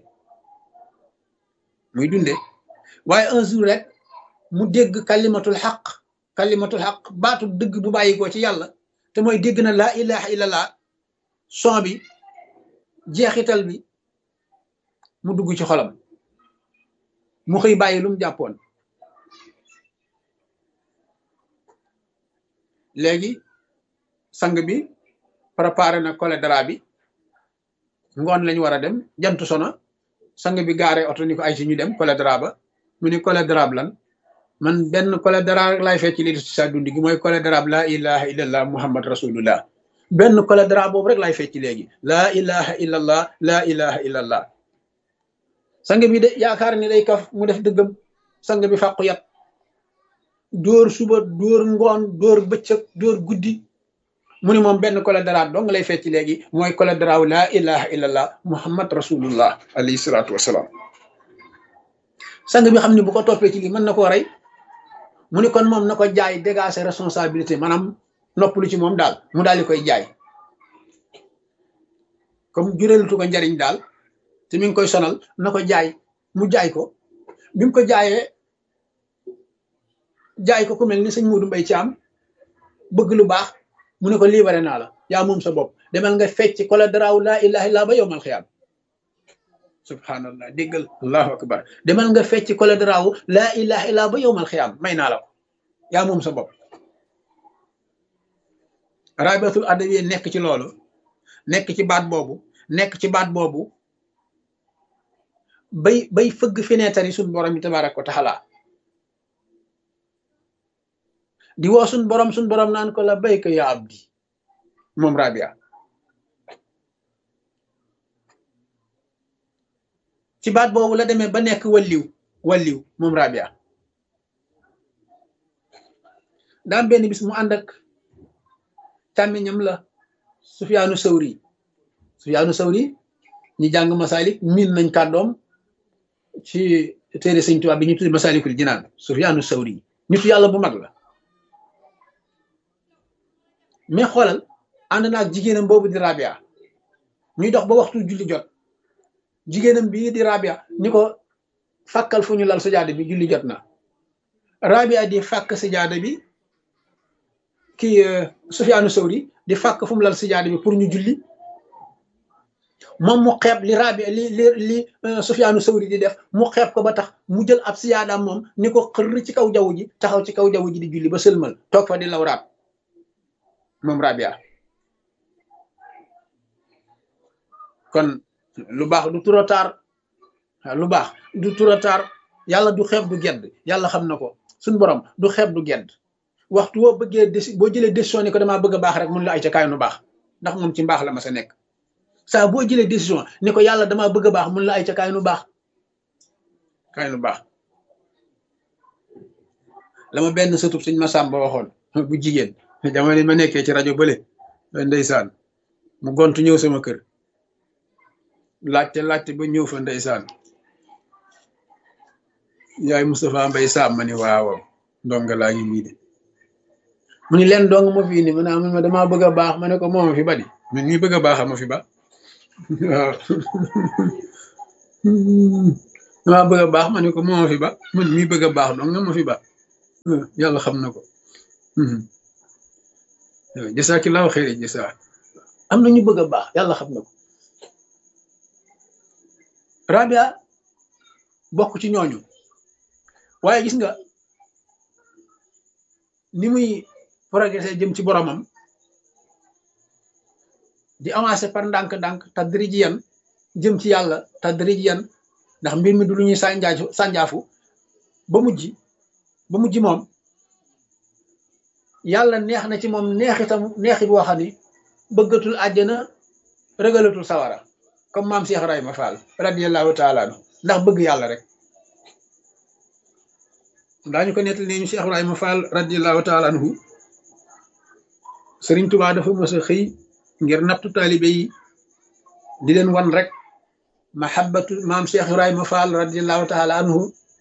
Speaker 1: muy dundee waaye un jour rek mu dégg kalimatul xaq kalimatul xaq baatu dëgg bu bàyyi ko ci yàlla te mooy dégg na laa ilaha illallah son bi jeexital bi mu dugg ci xolam mu xëy bàyyi lu mu jàppoon léegi sang bi préparé na cholédra bi ngoon lañu war a dem jant sono sang bi gaare oto ni ko ay si ñu dem cholédra ba mu ni cholédra lan man benn cholédra rek laay fecc li ci sa dund gi mooy cholédra laa ilaha illallah muhammad rasulullah benn cholédra boobu rek laay fecc léegi laa ilaha illallah laa ilaha illallah sang bi de yaakaar ni day kaf mu def dëggam sang bi fàqu yat dóor suba dóor ngoon dóor bëccëg dóor guddi mu ni moom benn cholédra dong lay fecc léegi mooy cholédra wu laa ilaha illallah muhammad rasulullah alayhi salaatu wasalaam sang bi xam ne bu ko toppee ci lii mën na koo rey mu ni kon moom na ko jaay dégager responsabilité maanaam noppalu ci moom daal mu daal di koy jaay comme jureelutu ko njariñ daal te mi ngi koy sonal na ko jaay mu jaay ko bi mu ko jaayee jaay ko ku mel ni sëñ Modou Mbaye Thiam bëgg lu baax mu ne ko libéré naa la yaa moom sa bopp demal nga fecc cholédra wu laa ilaha illa ba yowmal xiyaam subhanallah déggal allahu akbar demal nga fecc cholédra wu laa ilaha illa ba yowmal xiyaam may naa la ko yaa moom sa bopp rabiatul adawiya nekk ci loolu nekk ci baat boobu nekk ci baat boobu bay bay fëgg fenêtre yi suñ borom yi tabaaraka wa taala di woo suñ borom suñ borom naan ko la bayka ya abdi moom rabia ci baat boobu la demee ba nekk walliw walliw moom rabia daam benn bis mu ànd ak càmmiñam la sufyaanu sawri sufyaanu sawri ñi jàng masalik miin nañ kàddoom ci téere sëñ Tuubaa bi ñu tuddi masalikul jinaan sufyaanu sawri nitu yàlla bu mag la mais xoolal ànd na ak jigéenam boobu di rabia ñuy dox ba waxtu julli jot jigéenam bii di rabia ni ko fàkkal fu ñu lal sajaada bi julli jot na rabia di fàkk sajaada bi kii Sufyaanu Sawri di fàkk fu mu lal sajaada bi pour ñu julli moom mu xeeb li rabia li li li Sufyaanu Sawri di def mu xeeb ko ba tax mu jël ab sajaadaam moom ni ko xër ci kaw jaww ji taxaw ci kaw jaww ji di julli ba sëlmal toog fa di lawraat moom rabia kon lu baax du trop tard lu baax du trop tard yàlla du xeeb du gedd yàlla xam na ko suñ borom du xeeb du gedd waxtu boo bëggee déci boo jëlee décision ni ko damaa bëgg a baax rek mun la ay ca kaay nu baax ndax moom ci mbaax la ma sa nekk saa boo jëlee décision ni ko yàlla damaa bëgg a baax mun la ay ca kaay nu baax kaay nu baax la ma benn sëtub suñ ma sàmba waxoon bu jigéen jamono ma nekkee ci rajo bële ndeysaan mu gontu ñëw sama kër laajte laajte ba ñëw fa ndeysaan yaay Moustapha Mbay Sam ma ni waaw ndonga laa ngi nii de mu ni leen dong ma fi indi ma ne ma damaa bëgg a baax ma ne ko moo ma fi ba di man mii bëgg a baax ma fi ba waaw dama bëgg a baax ma ne ko moo ma fi ba man mii bëgg a baax donc nga ma fi ba yàlla xam na ko jasaakillaahu xayri jasaa am na ñu bëgg a baax yàlla xam na ko rabia bokk ci ñooñu waaye gis nga ni muy progressé jëm ci boromam di avancé par ndànk-ndànk tadrijiyan jëm ci yàlla tadrijiyan ndax mbir mi du lu ñuy sànjaafu sànjaafu ba mujj ba mujj moom yàlla neex na ci moom neexitam neexit boo xam ni bëggatul àjjana rëgalatul sawara comme maam Cheikh Ibrahima Fall radiyallahu taala anhu ndax bëgg yàlla rek daañu ko nettal ne ñu Cheikh Ibrahima Fall radiyallahu taala anhu Sëriñ Tubaa dafa mës a xëy ngir nattu taalibe yi di leen wan rek mahabbatu maam Cheikh Ibrahima Fall radiyallahu taala anhu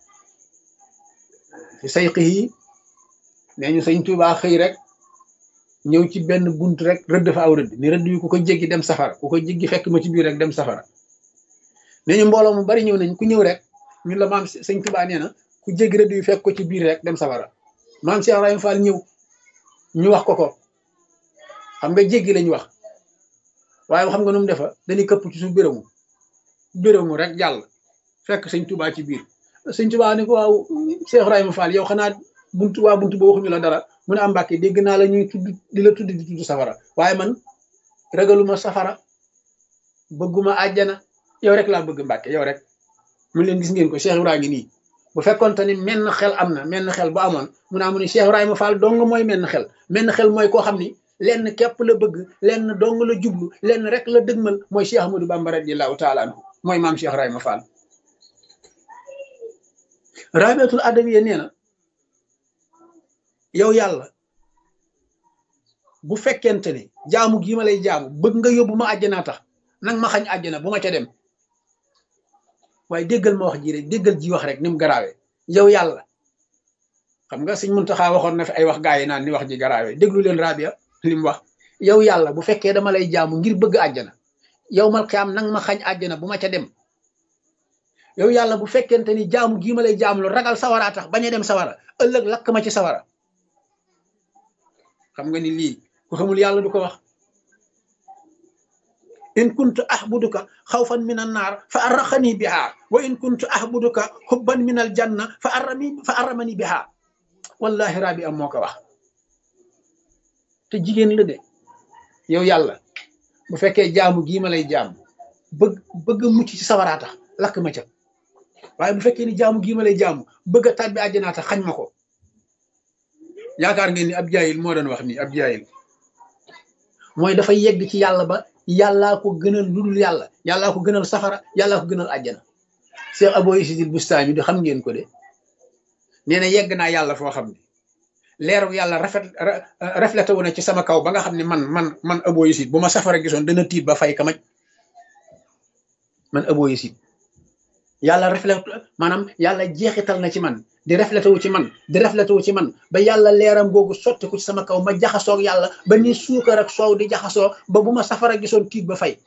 Speaker 1: fi sayqihi nee ñu Sëriñ Tubaa xëy rek ñëw ci benn bunt rek rëdd fa aw rëdd ni rëdd yu ku ko jéggi dem safara ku ko jéggi fekk ma ci biir rek dem safara nee ñu mbooloo mu bari ñëw nañ ku ñëw rek ñun la maam sëñ Tuubaa nee na ku jéggi rëdd yu fekk ko ci biir rek dem safara maam Cheikh Ibrahima Fall ñëw ñu wax ko ko xam nga jéggi lañ wax waaye xam nga nu mu defa dañuy këpp ci suuf bérému bérému rek jàll fekk sëñ Tuubaa ci biir sëñ Tuubaa ni ko waaw Cheikh Ibrahima Fall yow xanaa buntu waa buntu ba waxuñu la dara mu ne am mbàkke dégg naa la ñuy tudd di la tudd di tudd safara waaye man ragaluma safara bëgguma àjjana yow rek laa bëgg mbàkke yow rek mu leen gis ngeen ko Cheikh Ibrahima ngi nii bu fekkoon te ni menn xel am na menn xel bu amoon mu naa mu ne Cheikh Ibrahima Fall dong mooy menn xel menn xel mooy koo xam ni lenn képp la bëgg lenn dong la jublu lenn rek la dëgmal mooy Cheikh Ahmadou Bamba radiyallahu taala anhu mooy maam Cheikh Ibrahima Fall rabiatul adawiya nee na yow yàlla bu fekkente ne jaamu gii ma lay jaamu bëgg nga yóbbu ma àjjanaa tax nang ma xañ àjjana bu ma ca dem waaye déggal ma wax ji rek déggal ji wax rek ni mu garaawee yow yàlla xam nga Sëñ Muntaxa waxoon na fi ay wax gaa yi naan ni wax ji garaawee déglu leen Rabia li mu wax yow yàlla bu fekkee dama lay jaamu ngir bëgg àjjana yow mal xiyaam nang ma xañ àjjana bu ma ca dem yow yàlla bu fekkente ni jaamu gii ma lay jaamu lu ragal sawaraa tax bañ a dem sawara ëllëg lakk ma ci sawara xam nga ni lii ku xamul yàlla du ko wax in kuntu ahbuduka xawfan min an naar fa arraxani biha wa in kuntu ahbuduka xubban min al janna fa arrami fa arramani biha wallahi rabi am moo ko wax te jigéen la de yow yàlla bu fekkee jaamu gii ma lay jaamu bëgg bëgg mucc ci sawaraa tax lakk ma ca waaye bu fekkee ni jaamu gii ma lay jaamu bëgg a tàbbi àjjanaa tax xañ ma ko yaakaar ngeen ni ab jaayil moo doon wax nii ab jaayil mooy dafa yegg ci yàlla ba yàllaa ko gënal lu dul yàlla yàllaa ko gënal safara yàllaa ko gënal àjjana Cheikh Abo Isidil Bustaami di xam ngeen ko de nee na yegg naa yàlla foo xam ne leeru yàlla rafet reflété wu na ci sama kaw ba nga xam ne man man man Abo Isid bu ma safara gisoon dana tiit ba fay kamaj man Abo Isid yàlla reflété maanaam yàlla jeexital na ci man di reflété wu ci man di reflété wu ci man ba yàlla leeram googu sotti ko ci sama kaw ma jaxasoog yàlla ba ni suukar ak soow di jaxasoo ba bu ma safara gisoon tiit ba fay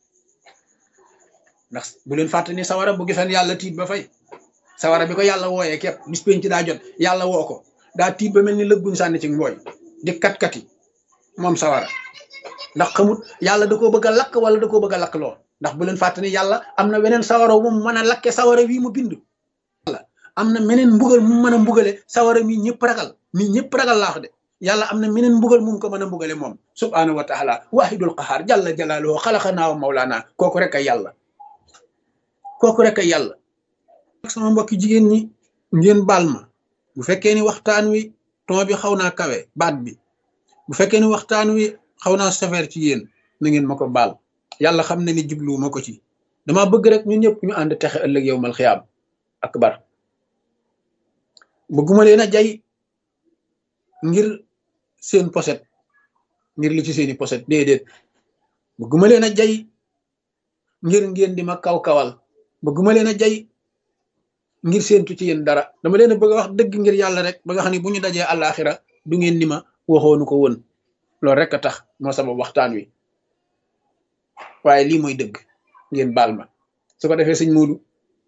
Speaker 1: ndax bu leen fàtte ni sawara bu gisoon yàlla tiit ba fay sawara bi ko yàlla wooyee képp bis penc daa jot yàlla woo ko daa tiit ba mel ni lëgguñ sànni ci mbooy di kat-kati moom sawara ndax xamut yàlla da koo bëgg a lakk wala da koo bëgg a lakk loo ndax bu leen fàtte ni yàlla am na weneen sawara mu mën a lakke sawara wii mu bind am na meneen mbugal mu mën a mbugale sawara mi ñëpp ragal mi ñëpp ragal laax de yàlla am na meneen mbugal mu ko mën a mbugale moom subhaanahu wa taala wahidul qahaar jalla jalaaluhu xalaqanaa wa mawlaana kooku rek ay yàlla kooku rek ay yàlla sama mbokki jigéen ñi ngeen baal ma bu fekkee ni waxtaan wi ton bi xaw naa kawe baat bi bu fekkee ni waxtaan wi xaw naa sévère ci yéen na ngeen ma ko baal yàlla xam ne ni jublu ma ko ci dama bëgg rek ñun ñëpp ñu ànd texe ëllëg yow mal xiyaam akbar bëgguma leen a jay ngir seen poset ngir li ci seeni poset déedéet bëgguma leen a jay ngir ngeen di ma kaw-kawal bëgguma leen a jay ngir séentu ci yéen dara dama leen a bëgg a wax dëgg ngir yàlla rek ba nga xam ne bu ñu dajee àllaaxira du ngeen ni ma waxoonu ko woon loolu rek a tax moo sabab waxtaan wi waaye lii mooy dëgg ngeen baal ma su ko defee sëñ Moodu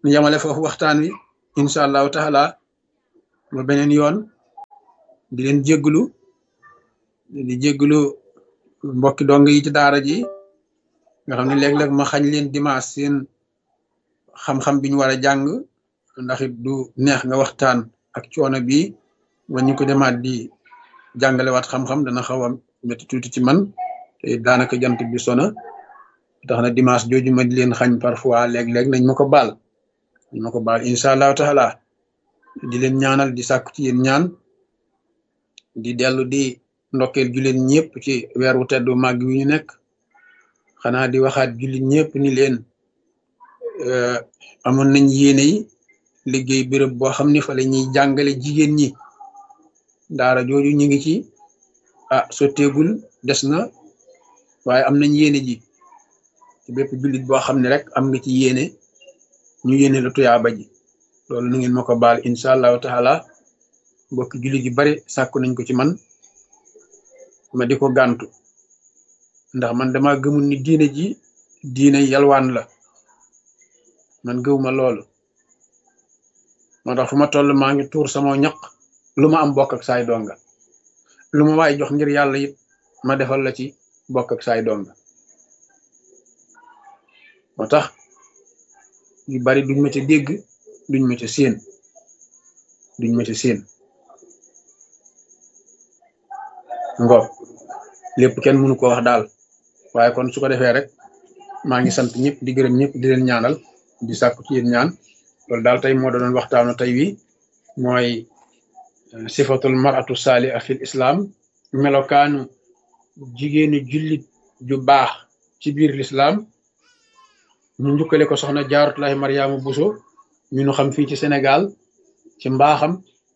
Speaker 1: ñu yemale foofu waxtaan wi incha allahu taala ba beneen yoon di leen jégglu di jégglu mbokki dong yi ci daara ji nga xam ne léeg-léeg ma xañ leen dimanche seen xam-xam bi ñu war a jàng ndax it du neex nga waxtaan ak coono bi ba ñu ko demaat di jàngalewaat xam-xam dana xaw a métti tuuti ci man te daanaka jant bi sona tax na dimanche jooju ma di leen xañ parfois léeg-léeg nañ ma ko baal nañ ma ko baal incha allahu taala di leen ñaanal di sàkku ci yéen ñaan di dellu di ndokkeel jullit ñëpp ci weer wu teddu màgg wi ñu nekk xanaa di waxaat jullit ñëpp ni leen amoon nañ yéene yi liggéey béréb boo xam ne fa la ñuy jàngale jigéen ñi daara jooju ñu ngi ci ah sotteegul des na waaye am nañ yéene ji ci bépp jullit boo xam ne rek am nga ci yéene ñu yéene la tuyaaba ji loolu nu ngeen ma ko baal incha allahu taala mbokki jullit yu bari sàkku nañ ko ci man ma di ko gàntu ndax man dama gëmul ni diine ji diine yalwaan la man gëwuma loolu moo tax fu ma toll maa ngi tuur sama ñaq lu ma am bokk ak saay donga lu ma waay jox ngir yàlla it ma defal la ci bokk ak saay donga moo tax yu bari duñ ma ca dégg duñ ma ca séen duñ ma ca séen ngo lépp kenn mënu ko wax daal waaye kon su ko defee rek maa ngi sant ñëpp di gërëm ñëpp di leen ñaanal di sàkku ci yéen ñaan loolu daal tey moo doon waxtaanu tey wi mooy sifatul maratu saaliha fil islam melokaanu jigéenu jullit ju baax ci biir l'islam ñu njukkale ko soxna jaaratullahi mariama buso ñu nu xam fii ci sénégal ci mbaaxam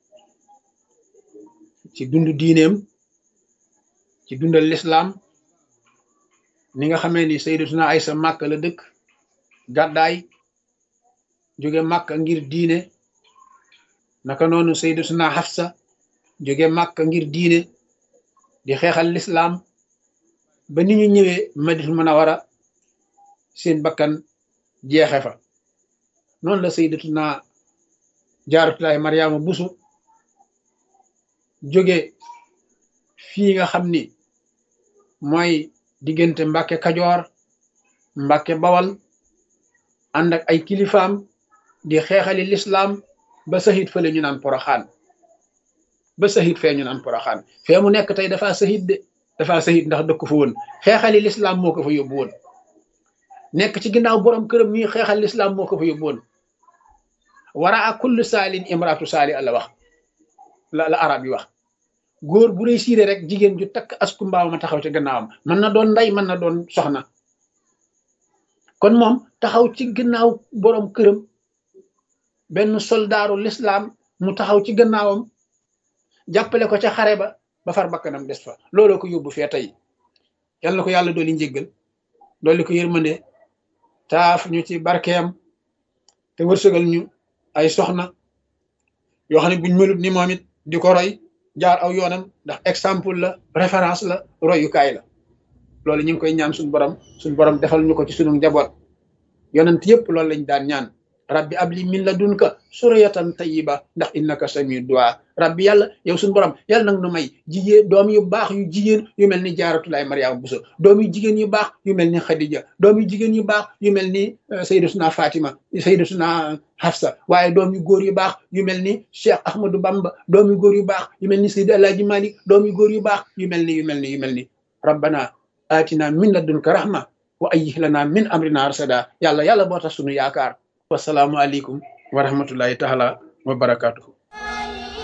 Speaker 1: ci dundu diineem ci dundal l'islam ni nga xamee ni sayyidatuna aysa màkk la dëkk gàddaay jóge màkk ngir diine naka noonu sayyidatuna Hafsa jóge màkk ngir diine di xeexal l'islam ba ni ñu ñëwee Madinatul Munawwara seen bakkan jeexe fa noonu la sayyidatuna Jaaratullaahi Mariama Buso jóge fii nga xam ni mooy diggante Mbàkke Kajoor Mbàkke Bawal ànd ak ay kilifaam di xeexali l'islam ba sahit fële ñu naan poroxaan ba sahit fee ñu naan poroxaan fee mu nekk tey dafa sahit de dafa sahit ndax dëkk fa woon xeexali l'islam moo ko fa yóbbu woon nekk ci ginnaaw borom këram ñuy xeexal l'islam moo ko fa yóbbu woon wara a kullu saalin imraatu saali la wax la la arab yi wax góor bu réussir rek jigéen ju takk asku mbaaw ma taxaw ci gannaawam mën na doon ndey mën na doon soxna kon moom taxaw ci gannaaw borom këram benn soldaaru l'islam mu taxaw ci gannaawam jàppale ko ca xare ba ba far bakkanam des fa looloo ko yóbbu fee tey yal na ko yàlla dooli njéggal dooli ko yërmande taaf ñu ci barkeem te wërsëgal ñu ay soxna yoo xam ne buñ melut ni moom it di ko roy jaar aw yoonam ndax exemple la référence la royukaay la loolu ñu ngi koy ñaan suñu borom suñu borom defal ñu ko ci sunu njaboot yonent yëpp loolu lañ daan ñaan rabbi abli min ladunka suriyatan tayyiba ndax innaka samiu du'a rabbi yàlla yow suñu borom yàlla nag nu may jigéen doom yu baax yu jigéen yu mel ni jaaratulaay mariama buso doom yu jigéen yu baax yu mel ni xadija doom yu jigéen yu baax yu mel ni sayyidatuna fatima sayyidatuna hafsa waaye doom yu góor yu baax yu mel ni cheikh ahmadou bamba doom yu góor yu baax yu mel ni sayyid alaaji malik doom yu góor yu baax yu mel ni yu mel ni yu mel ni rabbana atina min ladunka rahma wa ayyih lana min amrina rasada yàlla yàlla boo tax sunu yaakaar wasalaamu aleykum wa rahmatullahi taala wa barakatuhu